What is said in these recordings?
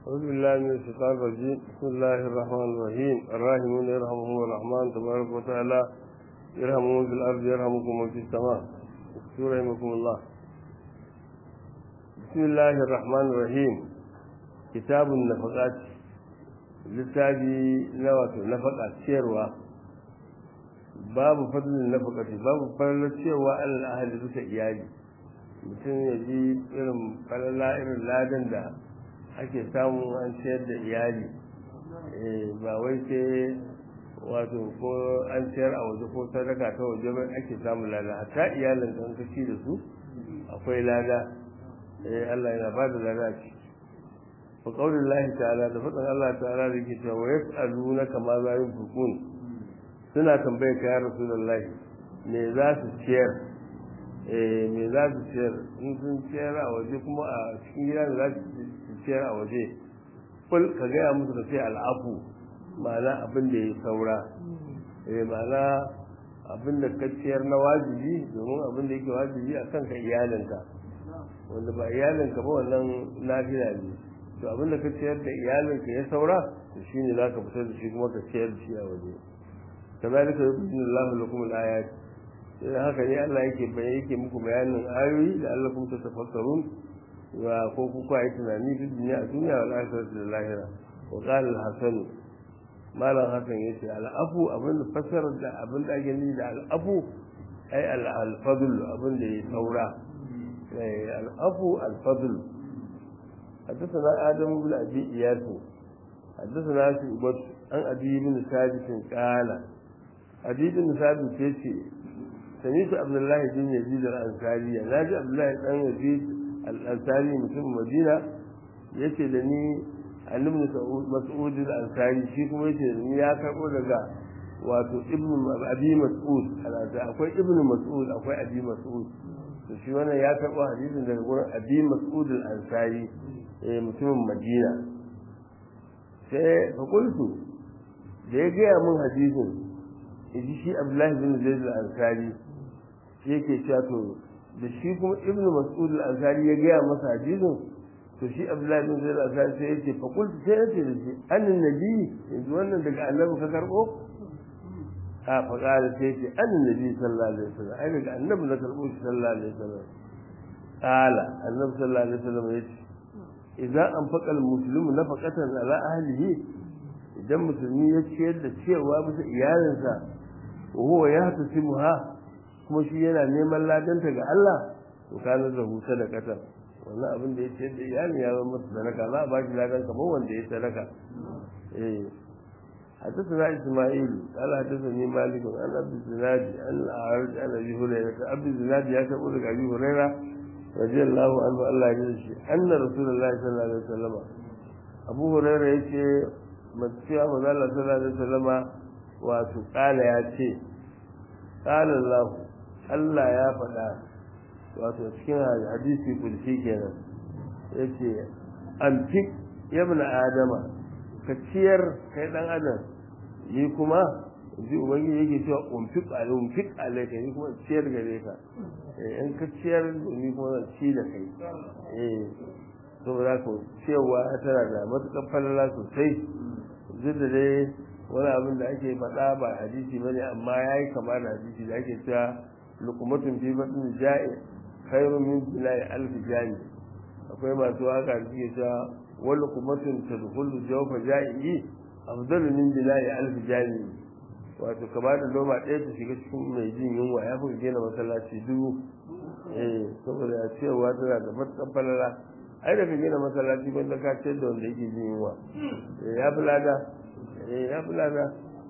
أعوذ بالله من الشيطان الرجيم بسم الله الرحمن الرحيم الراحمون يرحمهم الرحمن تبارك وتعالى يرحمهم في الأرض يرحمكم من في السماء يرحمكم الله بسم الله الرحمن الرحيم كتاب النفقات littafi na wato nafaka ciyarwa babu fadlin nafakati babu falalar ciyarwa alal ahli bisa iyali mutum ya ji irin falala irin ladan da ake samu an ciyar da iyali ba wai sai wato ko an ciyar a waje ko sadaka ta waje ba ake samun lada hatta iyalin da ka ci da su akwai lada Allah yana ba da lada a ciki fa qaulin Allah ta'ala da faɗin Allah ta'ala da yake cewa yas'alunaka ma za yunfiqun suna tambayar ka ya rasulullahi me za su ciyar eh me za su ciyar in sun ciyar a waje kuma a cikin gida da za su ciyar a waje kul ka gaya musu ka ce al'afu ma'ana abin da ya saura eh ma'ana abin da ka ciyar na wajibi domin abin da yake wajibi a kanka iyalinka wanda ba iyalinka ba wannan lafiya ne to abin da ka ciyar da iyalinka ya saura to shine za ka fitar da shi kuma ka ciyar da shi a waje kazalika yubayyinu Allahu lakum al-ayat sai haka ne Allah yake bayan yake muku bayanin ayoyi da Allah kuma tafakkarun wa ko ku ku yi tunani fi duniya a duniya wal akhirati da lahira wa qala al-hasan malam hasan yace al-afu abin da fasarar da abin da ake nufi da al-afu ai al-fadl abin da ya saura al-afu al-fadl حدثنا آدم بن أبي إياس حدثنا شعبة عن أبي بن ثابت قال أبي بن ثابت يتي سمعت عبد الله بن يزيد الأنصاري ناجي عبد الله بن يزيد الأنصاري مسلم مدينة yace da ni annabi mas'ud al-ansari shi kuma yace da ni ya karbo daga wato ibnu abi mas'ud akwai ibnu mas'ud akwai abi mas'ud to shi wannan ya karbo hadisin daga gurin abi mas'ud al-ansari mutumin madina sai fakultu da ya gaya mun hadisin iji shi abdullahi bin zaid al-ansari shi yake cewa to da shi kuma ibn mas'ud al-ansari ya gaya masa hadisin to shi abdullahi bin zaid al-ansari sai yake fakultu sai ya ce da shi annin nabi yanzu wannan daga annabi ka karbo a faƙara sai ce annin nabi sallallahu alaihi wasallam ai daga annabi na karbo shi sallallahu alaihi wasallam qala annabi sallallahu alaihi wasallam yace idan an faƙal musulmi na faƙatan ala ahlihi idan musulmi ya ciyar da cewa bisa iyalinsa wa huwa ya tasimu ha kuma shi yana neman ladanta ga Allah to kana da huta da katan wannan abin da ya ciyar da iyalin ya zama masa sadaka za a ba shi ladan kamar wanda ya sadaka eh حدثنا إسماعيل قال حدثني مالك عن أبي الزناد عن الأعرج عن أبي هريرة أبي الزناد يقول لك أبي هريرة رضي الله عنه الله يجزي أن رسول الله صلى الله عليه وسلم أبو هريرة يجي متفيا من الله صلى الله عليه وسلم وقال ياتي قال الله الله يا فدا wato cikin hadisi kulsi kenan yace antik ya ibn adama ka ciyar kai dan adam ni kuma ji ubangiji yake cewa umfik alai umfik alai kai ni kuma ciyar gare ka in ka ciyar ni kuma zan ci da kai eh saboda ko cewa tana da matuƙar falala sosai duk da dai wani abin da ake faɗa ba hadisi ba ne amma ya yi kama da hadisi da ake cewa lukumatun fi batun ja'i khairun min bila'i alfi jami akwai masu haka da suke cewa wani lukumatun tadkhulu jawfa ja'i afdalu min bila'i alfi jami wato ka ba da loma ɗaya ta shiga cikin mai jin yunwa ya fi gina masallaci dubu eh saboda ya cewa tana da matuƙar falala ai da ka gina masallaci wanda ka ce da wanda yake jin yunwa ya fi lada ya fi lada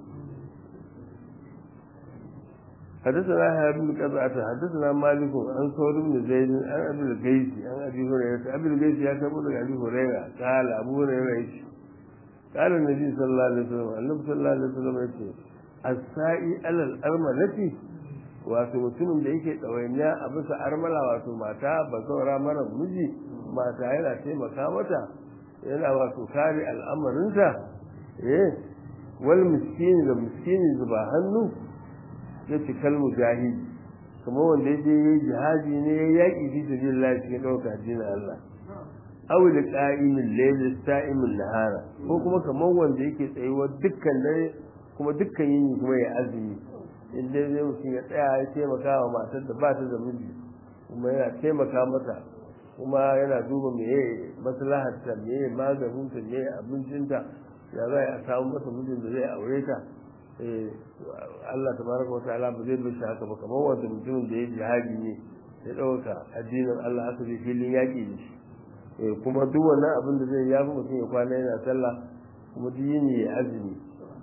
حدثنا يحيى بن قزعة حدثنا مالك عن ثور بن زيد عن ابي القيس عن ابي هريرة ابي القيس يا كبر ابي هريرة قال ابو هريرة قال النبي صلى الله عليه وسلم النبي صلى الله عليه وسلم يقول السائي على الأرملة wato mutumin da yake ɗawainiya a bisa armala wato mata ba saura mara miji mata yana taimaka mata yana wato kare al'amarinta eh wal miskini da miskini zuba hannu ya ci kalmu jahili kuma wanda ya je yi jihadi ne ya yaƙi fi sabilillah cikin ɗauka addinin Allah aw da qa'imin layl sa'imin nahara ko kuma kamar wanda yake tsayuwa dukkan dare kuma dukkan yini kuma ya azumi in dai zai mutum ya tsaya ya taimaka wa matar da ba ta da miji kuma yana taimaka mata kuma yana duba meye maslahar ta meye maganin ta meye abincinta ya za a samu masa mijin da zai aure ta Allah tabaraka wa ta'ala ba zai bar shi haka ba kamar wanda mutumin da ya jihadi ne ya ɗauka addinin Allah aka je filin yaƙi da shi kuma duk wannan abin da zai yafi mutum ya kwana yana sallah kuma duk yini ya azumi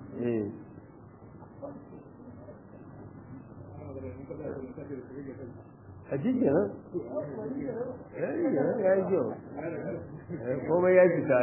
a cikin nan ya yi nan ya yi kyau komai ya fita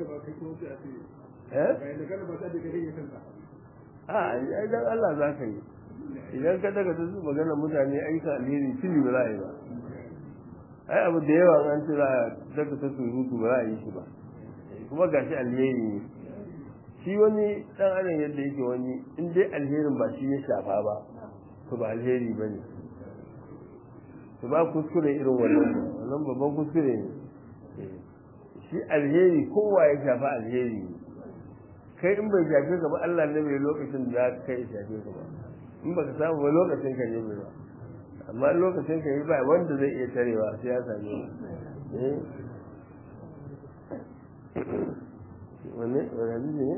a ai dan Allah za ka yi idan ka daga ta magana mutane aika alheri fili ba za a yi ba ai abu da yawa an ce za a daga ta surutu ba za a yi shi ba kuma gashi alheri ne shi wani dan adam yadda yake wani in dai alherin ba shi ya shafa ba to ba alheri ba ne to ba kuskure irin wannan wannan babban kuskure ne shi alheri kowa ya shafa alheri ne kai in bai shafe ka ba Allah ne mai lokacin da za ka kai shafe ka ba in baka samu ba lokacin ka ne mai ba amma lokacin ka yi ba wanda zai iya tarewa sai ya same eh wanne wani ne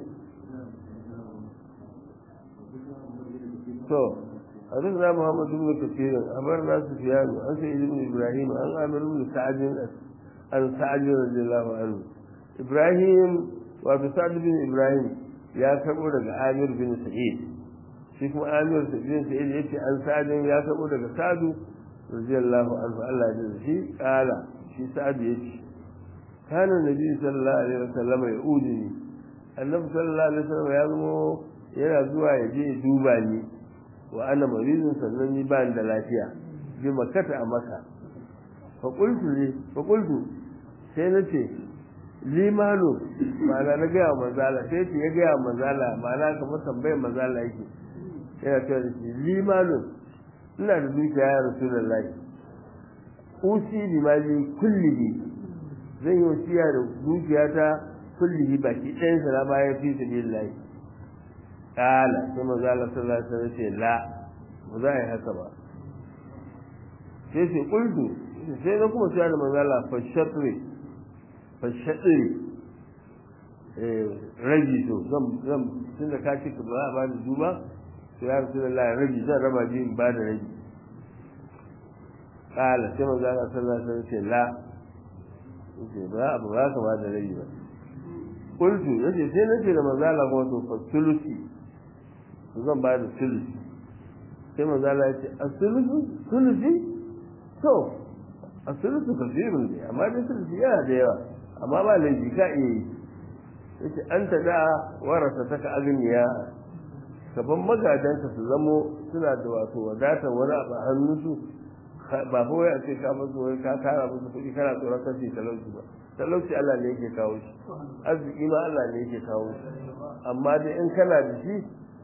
to حدثنا محمد بن كثير أمرنا سفيان عن سعيد بن إبراهيم عن عامر بن سعد عن سعد رضي الله عنه إبراهيم وابن سعد بن إبراهيم يا كبر عامر بن سعيد shi kuma amir bin sa'id yace an sa'adin ya sabo daga sa'adu radiyallahu anhu Allah ya shi kala shi sa'adu yace kana nabi sallallahu alaihi wasallam ya udini annabi sallallahu alaihi wasallam ya zama yana zuwa ya je duba ni wa ana maridun sannan ni ba da lafiya bi makata a maka fa qultu li fa qultu sai nace limanu ma'ana na ga manzala sai ce ya ga manzala ma'ana kamar tambayar manzala yake yana cewa da shi limanun ina da dukiya ya rasu da lai usi bi mali kullihi zan yi wasiya da dukiya ta kullihi baki ɗayan sa na baya fi sabilillahi kala sai manzo Allah sallallahu alaihi wasallam ce la ba za a yi haka ba sai ce kuldu sai na kuma cewa da manzo Allah fa shatri fa shatri ragi to zan zan tunda ka ce ba a bani duba sai ya rasu da rabi zan raba biyu in ba da rabi kala sai manzo Allah sallallahu alaihi wasallam ce la yace ba abu ba ka ba da rabi ba kultu yace sai nace da manzo Allah ko to fa sulusi zan ba da sulusi sai manzo Allah yace as-sulusu sulusi to as-sulusu kafirun ne amma dai sulusi yana da yawa amma ba laifi ka iya yi yace anta da warasa taka agniya gaban magadanka su zamo suna da wato wadatar wani abu a hannunsu ba kawai a ce ka musu wai ka kara musu kuɗi kana tsoron kashe talauci ba talauci Allah ne yake kawo shi arziki ma Allah ne yake kawo shi amma dai in kana da shi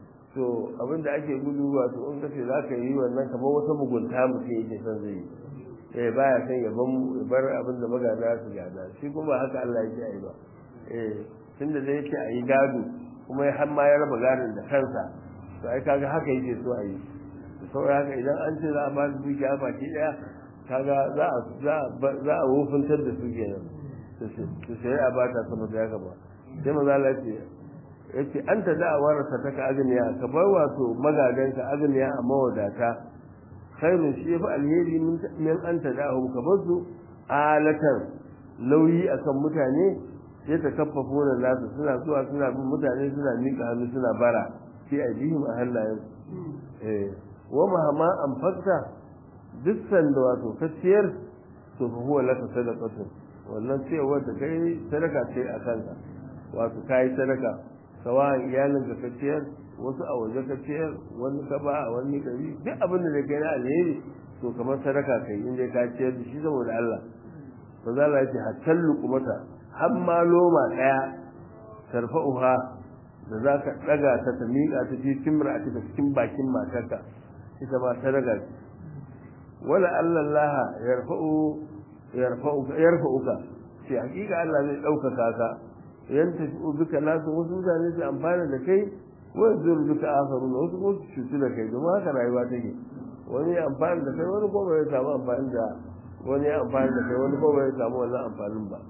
to abin da ake gudu wato in kace za ka yi wannan kamar wata mugunta mutum yake son zai yi eh baya son ya bar abin da magada su gada shi kuma haka Allah yake yi ba eh tunda da yake a yi gado kuma har ma ya raba gadon da kansa to ai kaga haka yake so a yi saboda haka idan an ce za a ba da dukiya baki daya kaga za a za a wofintar da su kenan su sai a bata sama da haka ba sai maza Allah ce yace an ta da warasa ta ka agniya ka bar wato magadan ka agniya a mawadata khairun shi yafi alheri min an ta da ka bar su alatan nauyi akan mutane sai ta kaffafa wannan nasu suna zuwa suna bin mutane suna miƙa hannu suna bara fi aidihim a hannayen eh wa mahama an fakta duk sanda wato ka ciyar to fa huwa laka sadaqatu wannan ciyarwar da kai sadaka ce a kanka wato kai sadaka sawan iyalin da ka ciyar wasu a waje ka ciyar wani ka ba a wani gari duk abin da kai na alheri to kamar sadaka kai in dai ka ciyar da shi saboda Allah ba za la yace hatta luqmata har ma loma daya tarfa'uha da za ka daga ta ta miƙa ta cikin mar'ati da cikin bakin matarka ita ma sadaka wala Allah yarfa'u yarfa'uka yarfa'uka ce hakika Allah zai ɗaukaka ka yan tafi bika nasu wasu mutane su amfana da kai wani zai duka asaru na wasu kuma su cutu da kai domin haka rayuwa take wani ya amfani da kai wani kuma ya samu amfani da wani ya amfani da kai wani kuma ya samu wannan amfanin ba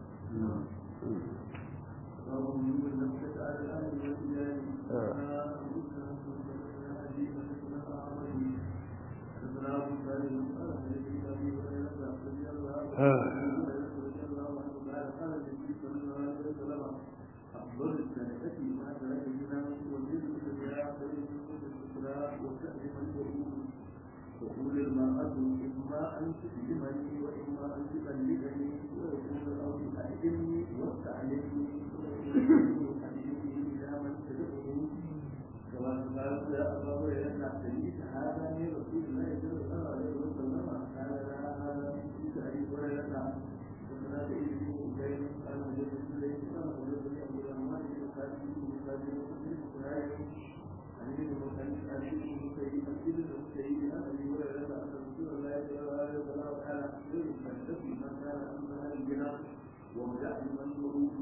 تقول المرأة إما أن تسلمني وإما أن تبلغني ويقول الأرض أعلمني واستعلمني وأعلمني إلى من تدعوني كما قال يا أبا هريرة سمعت هذا من رسول الله صلى الله عليه وسلم قال لا هذا من أبي هريرة وكذا سعيد بن أبي قال حدثني سليم قال حدثني أبو الأنوار بن خالد بن خالد بن خالد عن ابن مسعود عن ابن مسيب عن ابن مسيب عن ابي هريره ان رسول الله صلى الله عليه وسلم قال خير فلتكن من كان امها الجنى وابدا من ظروفه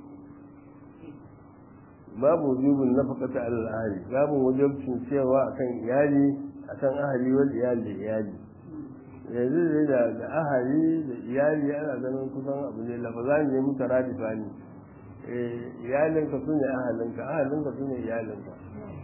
babu wujubin nafaqata alal ahli babu wajibcin cewa akan iyali akan ahli wal iyali iyali yanzu dai da da ahli da iyali ana ganin kusan abu ne lafazan ne muka radifa ne eh iyalinka sune ahalinka ahalinka sune iyalinka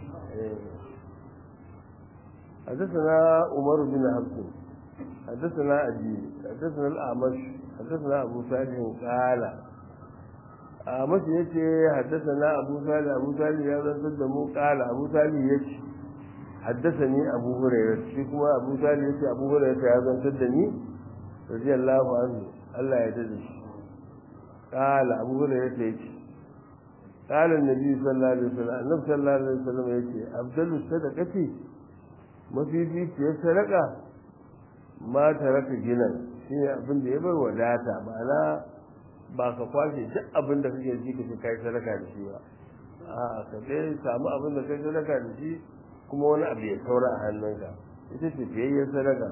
حدثنا عمر بن حفص حدثنا أبي حدثنا الأعمش حدثنا أبو صالح قال أعمش يتي حدثنا أبو صالح أبو صالح يا دمو قال أبو صالح يتي حدثني أبو هريرة شكما أبو صالح يتي أبو هريرة يا دمو رضي الله عنه الله يدرس قال أبو هريرة يتي قال النبي صلى الله عليه وسلم النبي صلى الله عليه وسلم يتي أفضل الصدقة mafificiyar sadaka ma ta raka ginan shi ne abin da ya bar wadata ma'ana ba ka kwashe duk abin da kake ji ka kai sadaka da shi ba a ka dai samu abin da kai sadaka da shi kuma wani abu ya saura a hannunka ita ce fiyayyar sadaka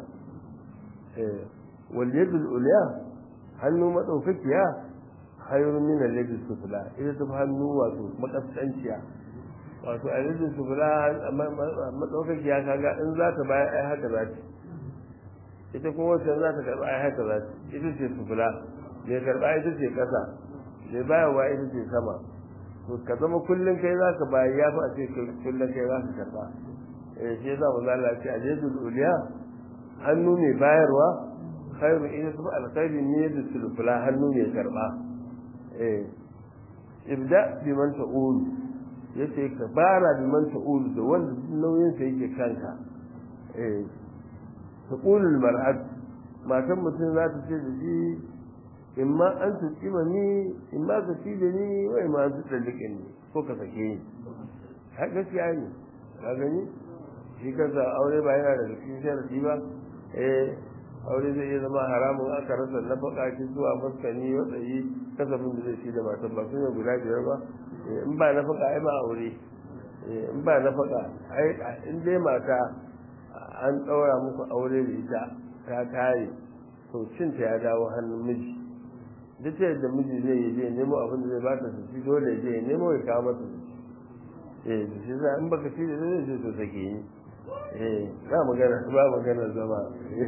wal yadul ulya hannu madaukakiya hayrun min al yadis sufla ita ta hannu wato makaskanciya wato a yadda su fura matsaukakiya kaga in za ta bayar ai haka za ta ita kuma wacce za ta karɓa ai haka za ta ita ce su fura mai karɓa ita ce ƙasa mai bayarwa ita ce sama to ka zama kullum kai za ka bayar ya fi a ce kullum kai za ka karɓa eh shi yasa mu zalla ce a jadul uliya hannu mai bayarwa khairu ita su alkhairi ne da sulfula hannu mai karɓa eh ibda biman ta'ulu yace ka fara bi man ta'ul da wanda nauyin sa yake kanka eh taqulul mar'at matan mutum za ta ce da shi in ma an tuƙima ni in ma ka ci da ni wai ma an tuɗa ni ko ka sake ni har gaskiya ne ka gani shi kansa aure ba yana da cikin sharadi ba eh aure zai iya zama haramun aka rasa na bakaci zuwa maskani watsayi kasafin da zai ci da matan ba sun guda biyar ba in ba na faka ai ba aure in ba na faka ai in dai mata an ɗaura muku aure da ita ta tare to cinta ya dawo hannun miji duk ta yadda miji zai yi je nemo abin da zai ba ta su ci dole ya je ya nemo ya kawo mata su ci eh da shi za in baka ci da zai ce to sake ni eh ba magana ba magana zama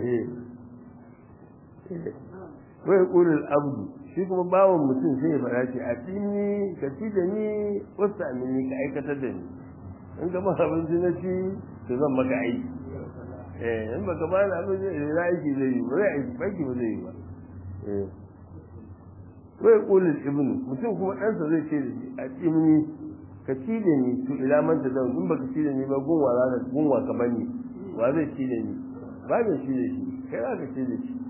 wai kulul abdu shi kuma bawan mutum sai ya fara ce a tsini ka ci da ni wasu amini ka aikatar da ni in ka ba abinci na ci to zan maka aiki eh in baka ba ni abinci na aiki zai yi ba zai aiki aiki ba zai yi ba eh wai kulul ibnu mutum kuma ɗansa zai ce da shi a tsini ka ci da ni to ila man ta zan in baka ci da ni ba gunwa za ka gunwa ka bani wa zai ci da ni ba mai ci da shi kai za ka ci da shi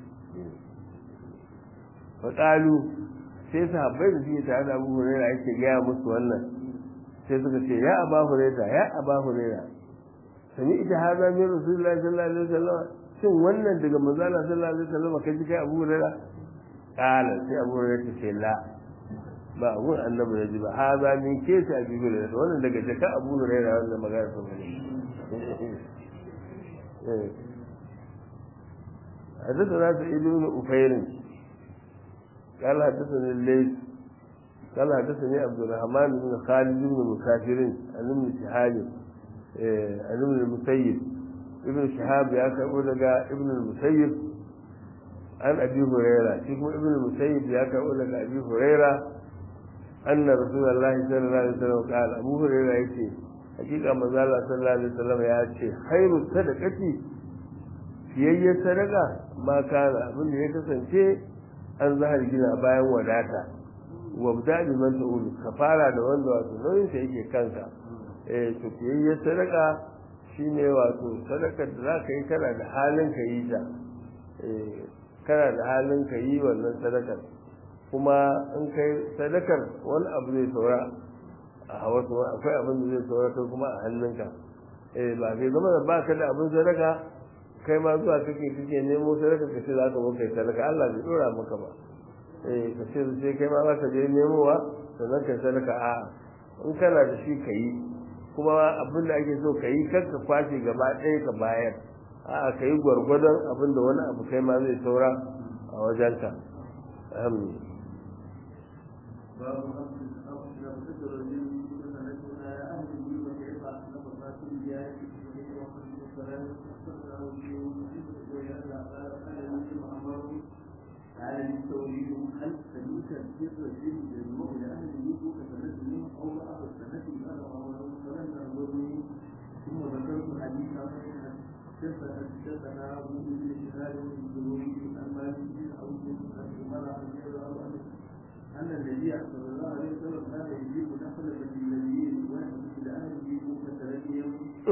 faƙalu sai sahabbai da suke tare da abu huraira ake gaya musu wannan sai suka ce ya aba huraira ya aba huraira sami ita haza min rasulullahi sallallahu alaihi wasallam shin wannan daga manzala sallallahu alaihi wasallam kai ji kai abu huraira kala sai abu huraira ta ce la ba abun annabi ya ji ba haza min ke ta abu huraira wannan daga jaka abu huraira wannan magana ta bane حدثنا سعيد بن أفير قال حدثني الليث قال حدثني عبد الرحمن بن خالد بن مسافر عن ابن شهاب عن ابن المسيب ابن شهاب يا كربو daga ابن المسيب عن ابي هريره shi kuma ابن المسيب ya karbo daga abi huraira anna rasulullahi sallallahu alaihi wasallam qala abu huraira yace hakika manzo Allah sallallahu alaihi wasallam ya ce khairu sadaqati fiyayye sadaka ma kana abin da ya kasance an zahar gina bayan wadata wabda bi man ta'ulu ka fara da wanda wato nauyin sa yake kanka eh to fiyayye sadaka shine wato sadakar da za ka yi kana da halin ka yi ta eh kana da halin ka yi wannan sadakar kuma in kai sadakar wani abu zai saura a hawa akwai abin da zai saura kai kuma a hannunka eh ba kai zama da baka da abin sadaka kai ma zuwa kake kake nemo sadaka ka ce za ka kai sadaka Allah bai dora maka ba eh ka ce sai kai ma za ka je nemowa sannan kai sadaka a in kana da shi ka yi kuma abin da ake so ka yi kar ka kwashe gaba ɗaya ka bayar a ka yi gwargwadon abin da wani abu kai ma zai saura a wajenka alhamdulillah باب أمر الأمر لم تدر الجن سنتنا يا أهل وكيف نفقات الجاه وقد السلام أخبرنا وجوه ويأتى قال قال لي أمر قال للتوليد هل سميت السر الجن يجمع لأهل الوجوه كسنته أو بعض السنة أنا أمر فلم ينظرني ثم ذكرت حديثا حدثنا أبو بن شهاب بن الزهري عن مالك بن عوف عن عمر رضي الله عنه أن النبي صلى الله عليه وسلم كان يجيب نخلة النبيين ويحدث لأهله فتلقيهم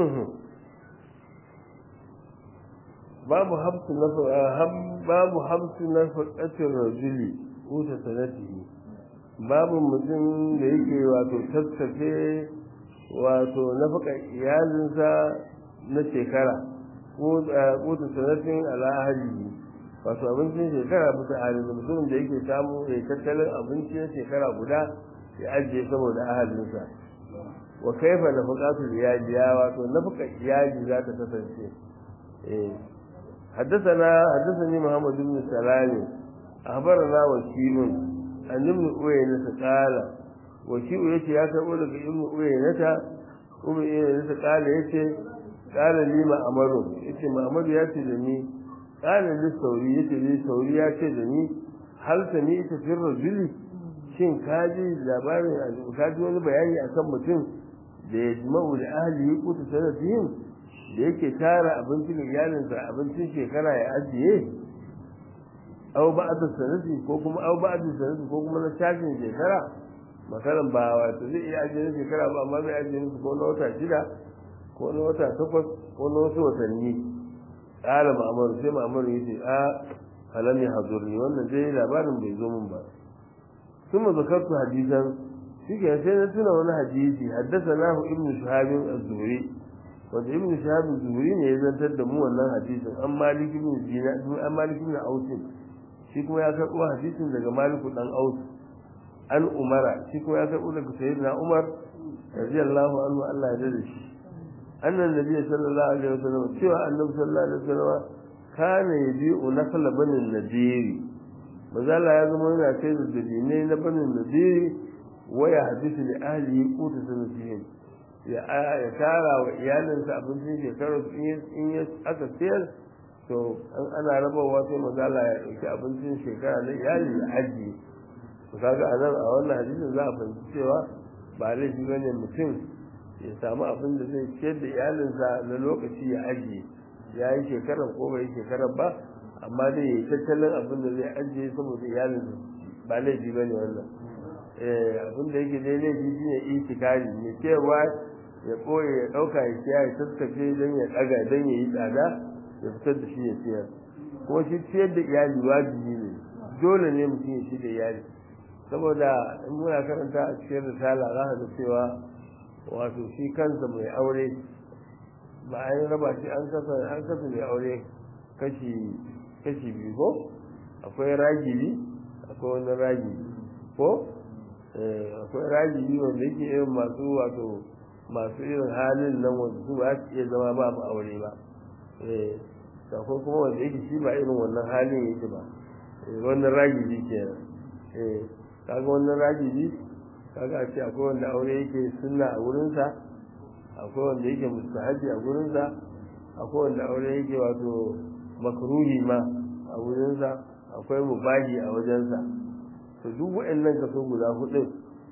babu hamsu na babu hamsu na faƙatin rajuli uta sanatihi babu mutum da yake wato tattafe wato nafaka iyalinsa na shekara ko ta sanatin al'ahari wato abincin shekara bisa halin da mutumin da yake samu ya tattalin abinci na shekara guda ya ajiye saboda ahalinsa wa kaifa nafaqatul iyali ya wato nafaka iyali za ta kasance eh حدثنا حدثني محمد بن سلام أخبرنا وكيل عن ابن أوينة قال وكيل يتي يا كربو لك ابن أوينة ابن أوينة قال يتي قال لي ما أمره يتي ما أمر يتي لني قال للثوري يتي للثوري يتي لني هل سمعت في الرجل shin kaji labarin kaji wani bayani akan mutum da ya jima'u da ahli kuta sanatihim da yake tara abincin iyalinsa abincin shekara ya ajiye au ba'da sanati ko kuma au ba'da sanati ko kuma na tashin shekara makaran ba wato zai iya ajiye na shekara ba amma zai ajiye musu ko na wata shida ko na wata takwas ko na wasu watanni ƙara ma'amaru sai ma'amaru ya ce a halam ya hazurni wannan dai labarin bai zo min ba ثم ذكرت حديثا شيء sai na tuna wani hadisi haddasa nahu ibnu shahabin az-zuhri wanda ibn shahab zuhri ne ya zantar da mu wannan hadisin an malik ibn dina an malik ibn aus shi kuma ya karbo hadisin daga malik dan aus an umara shi kuma ya karbo daga sayyidina umar radiyallahu anhu Allah ya dade shi annan nabi sallallahu alaihi wasallam cewa annabi sallallahu alaihi wasallam kana yabi'u nakla banin nadiri mazala ya zama yana kai da dabinai na banin nadiri waya hadisi li ahli qutu sanatihim ya tara wa iyalinsa abincin shekarar in ya aka siyar to an ana rabawa sai mazala ya ɗauki abincin shekara na iyali ya ajiye to kaga a nan a wannan hadisin za a fahimci cewa ba laifi bane mutum ya samu abin da zai ciyar da iyalinsa na lokaci ya ajiye ya yi shekarar ko bai yi shekarar ba amma dai ya yi tattalin abin da zai ajiye saboda iyalinsa ba laifi bane wannan abin da yake dai laifi shine itikari mai cewa ya ɓoye ya ɗauka ya siya ya taskace don ya ɗaga don ya yi tsada ya fitar da shi ya siyar kuma shi ciyar da iyali wajibi ne dole ne mutum ya ci da iyali saboda in muna karanta a cikin risala za ka ga cewa wato shi kansa mai aure ba a yi raba shi an kasa an kasa mai aure kashi kashi biyu ko akwai ragili akwai wani ragili ko akwai ragili wanda yake irin masu wato masu irin halin nan wanda su ba su iya zama ba mu aure ba eh akwai kuma wanda yake shi ba irin wannan halin yake ba wannan ragili kenan eh kaga wannan rajibi kaga a ce akwai wanda aure yake sunna a wurinsa akwai wanda yake mustahabi a wurinsa akwai wanda aure yake wato makruhi ma a wurinsa akwai mubahi a wajensa to duk waɗannan kaso guda hudu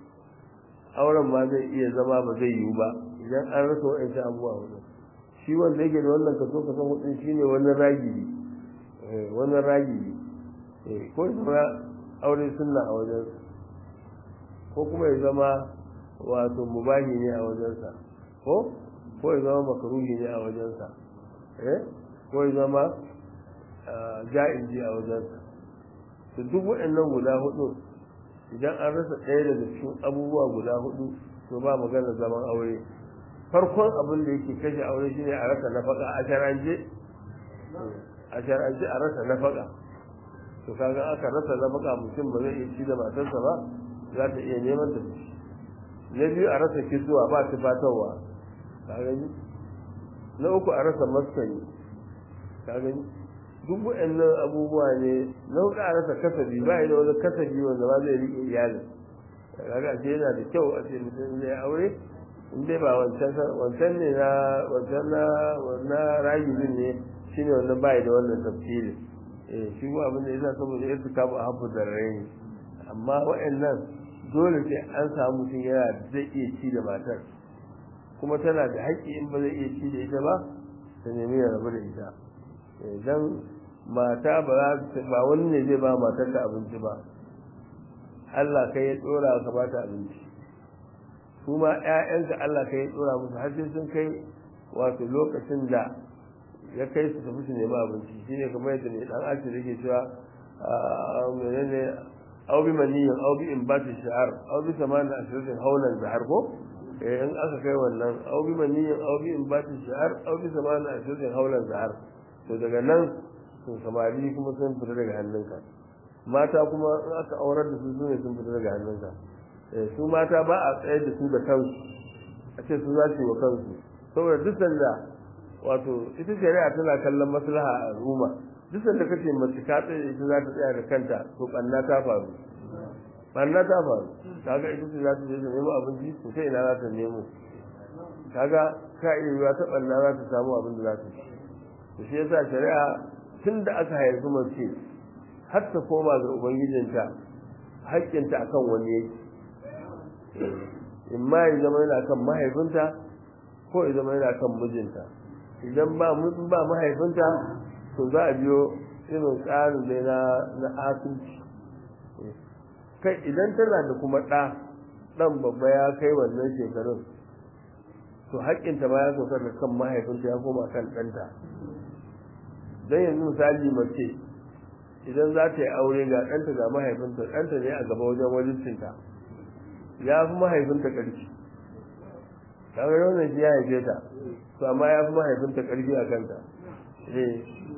auren ma zai iya zama ba zai yiwu ba idan an rasa waɗancan abubuwa hudu shi wanda yake da wannan kaso kaso hudun shine wannan ragibi wannan ragibi ko ya zama aure sunna a wajensa ko kuma ya zama wato mubahi ne a wajensa ko ko ya zama makaruhi ne a wajensa eh ko ya zama ja'izi a wajensa to duk waɗannan guda hudu idan an rasa ɗaya daga cikin abubuwa guda hudu to ba magana zaman aure farkon abin da yake kashe aure shine a rasa nafaka a shar'ance a shar'ance a rasa nafaka to kaga aka rasa nafaka mutum ba zai iya ci da matarsa ba za ta iya neman ta ci na biyu a rasa kisuwa ba tufatarwa ka gani na uku a rasa maskani ka gani duk waɗannan abubuwa ne na uku a rasa kasabi ba da wani kasabi wanda ba zai riƙe iyalin kaga ce yana da kyau a ce mutum zai aure in dai ba wancan wancan ne na wancan na na rayuwin ne shine wannan bai da wannan tafsirin eh shi ko abin da yasa saboda irtikabu a habbu darrain amma waɗannan dole sai an samu mutum yana zai iya ci da matar kuma tana da haƙƙi in ba zai iya ci da ita ba ta nemi ya rabu da ita idan mata ba ba wani ne zai ba matar ka abinci ba Allah kai ya tsora ka ba ta abinci su ma ƴaƴanka Allah kai ya tsora musu har sai sun kai wato lokacin da ya kai su tafi su nemi abinci shine kamar yadda ne dan asiri yake cewa menene aw bi maniyin aw bi imbati shi'ar aw bi samani ashiratin haulan zahar ko eh in aka kai wannan aw bi maniyin aw bi imbati shi'ar aw bi samani ashiratin haulan zahar to daga nan to samari kuma sun fita daga hannunka mata kuma in aka aurar da su ne sun fita daga hannunka eh su mata ba a tsaye da su da kansu a ce su za su yi wa kansu saboda duk sanda wato ita shari'a tana kallon maslaha a al'umma duk sanda kace mace ta tsaye ita za ta tsaya da kanta to banna ta faru banna ta faru kaga ita ce za ta je ta nemo abinci to sai ina za ta nemo kaga ka iya yiwa ta banna za ta samu abin da za ta ci to shi yasa shari'a tun da aka haifi mace har ta koma ga ubangijinta haƙƙinta akan wani yake in ma ya zama yana kan mahaifinta ko ya zama yana kan mijinta idan ba ba mahaifinta to za a biyo irin tsarin dai na na asibiti kai idan tana da kuma ɗa ɗan babba ya kai wannan shekarun to haƙƙinta ba ya sauka da kan mahaifinta ya koma kan ɗanta don yanzu misali mace idan za ta yi aure ga ɗanta ga mahaifinta ɗanta ne a gaba wajen wajibcinta ya fi mahaifinta ƙarfi kaga wannan shi ya haife ta to amma ya fi mahaifinta ƙarfi a kanta eh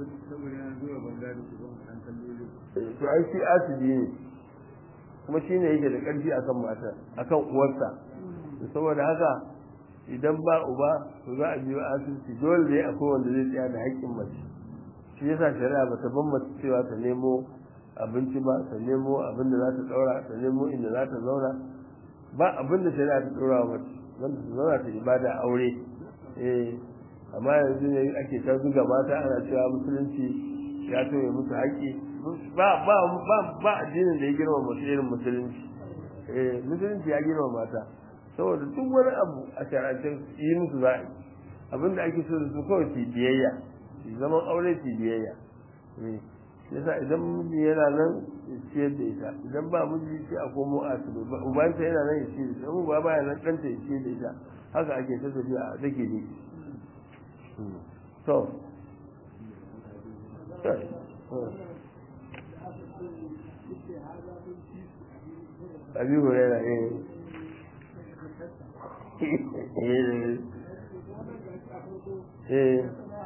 to ai shi asibi ne kuma shi ne yake da ƙarfi akan mata akan uwarsa saboda haka idan ba uba to za a biyo asibiti dole ne akwai wanda zai tsaya da haƙƙin mace shi yasa shari'a ba ta bambata cewa ta nemo abinci ba ta nemo abin da za ta ɗaura ta nemo inda za ta zauna ba abin da shari'a ta ɗora wa mace wanda ta zauna ta ibada aure eh amma yanzu ne ake ta zuga mata ana cewa musulunci ya toye musu haƙƙi ba ba ba ba addinin da ya girma masu irin musulunci eh musulunci ya girma mata saboda duk wani abu a sharancin yi musu za a yi abin da ake so da su kawai su biyayya su zaman aure su biyayya yasa idan miji yana nan ya ciyar da ita idan ba miji sai a komo a su ubanta yana nan ya ciyar da ita mu ba baya nan ɗanta ya ciyar da ita haka ake ta tafiya a take ne to abi hurera eh eh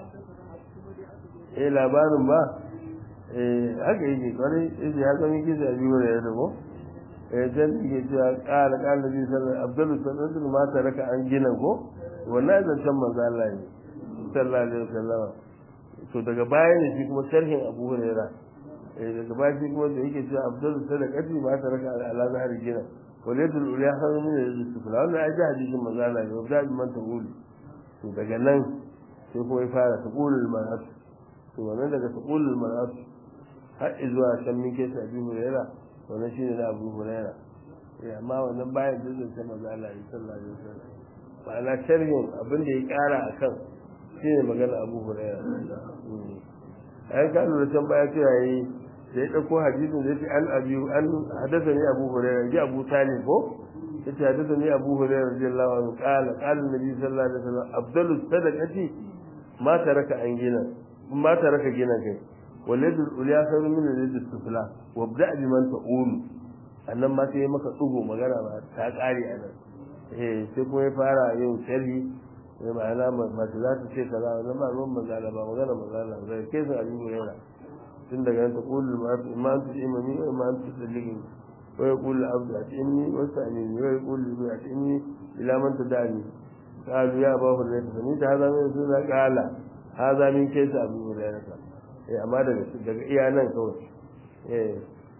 eh labarin ba eh haka yake kwarai yake ya zama yake da abi hurera da ko eh dan yake cewa qala qala nabi sallallahu abdul sallallahu ma taraka an gina ko wannan zancen manzo Allah ne sallallahu alaihi wasallam to daga baya ne shi kuma sharhin abu hurera eh daga baki kuma da yake cewa abdul sadaqati ma ta raka ala zahari gina walatul uliya kan min da sufla wannan ai da hadisin manzo Allah ne da man ta wuli to daga nan sai kuma ya fara taqulul mar'at to wannan daga taqulul mar'at har zuwa san min kesa abi huraira wannan shine na abu huraira eh amma wannan bayan da zai manzo Allah sallallahu alaihi wasallam ma'ana sharhin abin da ya kara akan shine magana abu huraira ai ka lura can baya cewa yi da ya ɗauko hadisin da yake an abi an hadasa ne abu hurairah ji abu talib ko yace hadasa ne abu hurairah radiyallahu anhu qala qala nabi sallallahu alaihi wasallam afdalus sadaqati ma taraka an gina ma taraka gina kai waladul ulya khairu min waladus sufla wabda bi man ta'ul annan ma sai maka tsugo magana ba ta kare a nan eh sai kuma ya fara yin sharhi sai ma'ana mace za ta ce kaza wannan ba ruwan magana ba magana magana ba kai sai abu hurairah tun daga yanta kullu ma an tuji imami wa ma an tuji ligin wa ya kullu abdu a inni wa sa'ini wa ya kullu bi a inni ila man tadani qalu ya ba hurra ta ni ta hada min sunna qala hada min kai ta abu hurra ta eh amma daga daga iya nan kawai eh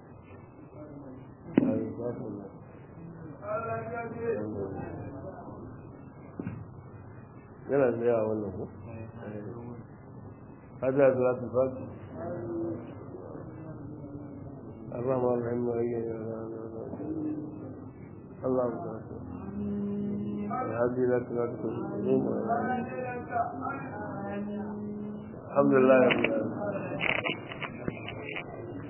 yana da yawa wannan ko hada da za ta fasi الرحمن الرحيم اللهم صل هذه لك لا الحمد لله رب العالمين